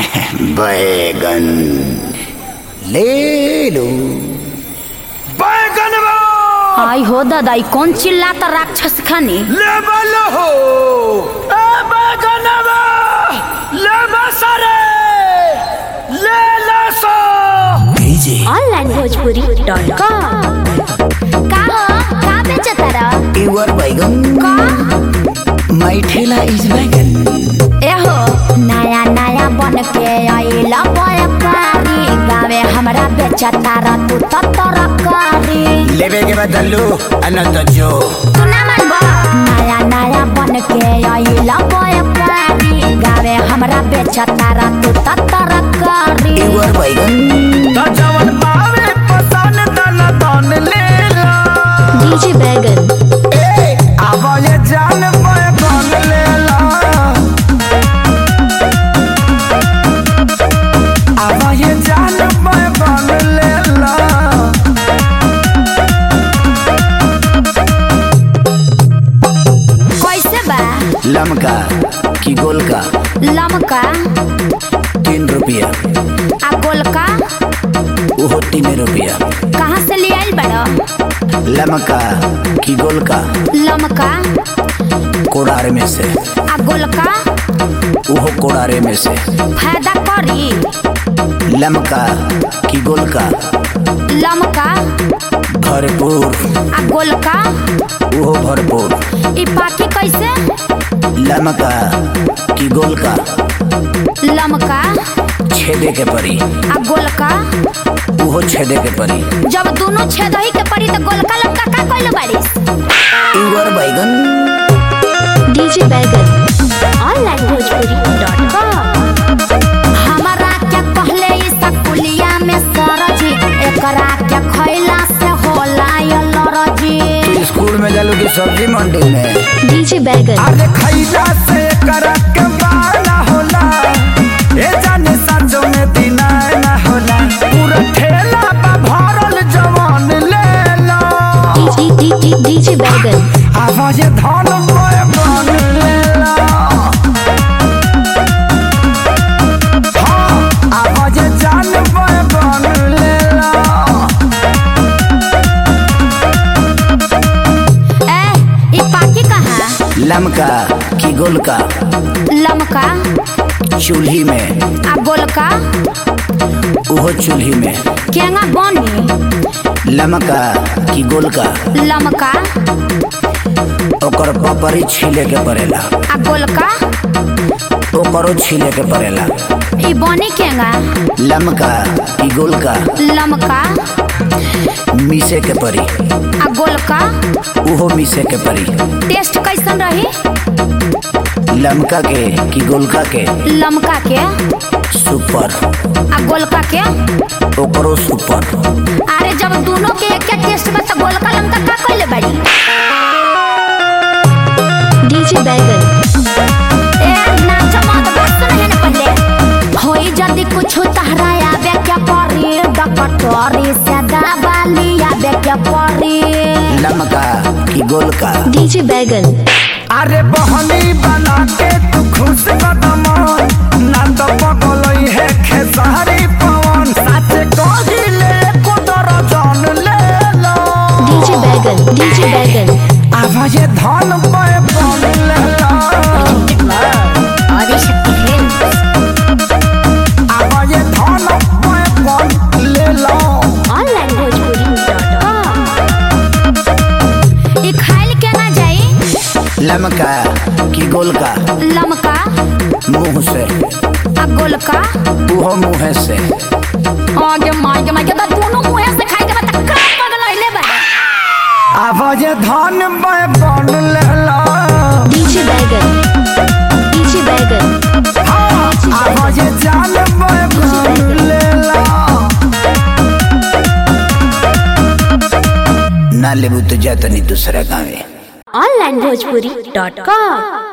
बैगन ले लो बैगन आई हो दादा ई कौन चिल्लाता राक्षस खानी लेवल हो ए बैगन ले सरे ले ला सो भेजे ऑनलाइन भोजपुरी डॉट कॉम का हो का बेचता रह युवर बैगन का माई ठेला इज बैगन एहो नया नया बन के आइला व्यापारी गावे हमरा बेचता रह तू तो तरकारी लेवे के बदलू अनंत जो तू ना मानबा नया नया बन के आइला व्यापारी गावे हमरा बेचता रह तू तो तरकारी युवर बैगन त जवन पावे पसन तन तन ले ला डीजे बैगन ए अब ये जान बैगन ले ला अब ये जान बैगन ले ला कैसे बा लमका की गोल का लमका तीन रुपया आ गोलका वो तीन रुपया कहाँ से ले आइल बड़ा लमका की गोल का लमका कोड़ार में से आ गोलका वो कोड़ारे में से फायदा करी लमका की गोल का लमका भरपूर आ गोलका वो भरपूर ई पाकी कैसे लमका की गोल का लमका छेदे के परी आ गोलका वो छेदे के परी जब दोनों छेद ही के पड़ी तो गोलका लमका का कइले बारिस युवर बैगन डीजे बैगन ऑनलाइन भोजपुरी डॉट कॉम हमारा क्या कहले ई सकुलिया में सरजी एकरा क्या खैला से होला ये लरजी तू स्कूल में जालू की सब्जी मंडी में डीजे बैगन अरे खैला से करक बाला होला ए जाने साँझों में दिना ना होला पूरा ठेला बा भरल जवान ले लो डीजे बैगन आवाज धन बैगन ले लो हाँ, आवाज जान बैगन ले लो ए ई पाकी कहाँ लमका की गोल का लमका चूल्ही में आ गोलका वो चूल्ही में केंगा बनी लमका की गोल का लमका ओकर पपरी छीले के पड़ेला आ गोलका ओकरो छीले के पड़ेला ई बनी केंगा लमका की गोल का लमका मीसे के परी आ गोलका उहो मीसे के परी टेस्ट कैसन रही लमका के की गोलका के लमका के सुपर आ गोलका के ओकरो सुपर अरे जब दोनों के एक एक टेस्ट में तो गोलका लमका का कइले बाड़ी डीजे बैगन ए नाच मत बस नहीं न पहले होई जदी कुछ तहरा आवे क्या परी डकटोरी से दबाली आवे क्या परी लमका की गोल का डीजे बैगन अरे बहनी बना के तू खुश कदम ना तो पगलई है खेसारी पवन सच कहिले कुदर जान ले लो डीजे बैगन डीजे बैगन आवाज धन पे बन ले लो आदि शक्ति है आवाज धन पे बन ले लो ऑनलाइन भोजपुरी डॉट कॉम ई खाइल के ना जाई लमका की गोल का लमका मुंह से आ गोलका उहो मुंह से आगे मागे मागे तो दोनों मुंह से खाई के बता का पगल होइले बा आवाज धन पे बन ले लो डीजे बैगन डीजे बैगन हाँ, आवाज जान पे बन ले लो ना लेबू तो जाता नहीं दूसरा गाँव ऑनलाइन भोजपुरी डॉट कॉम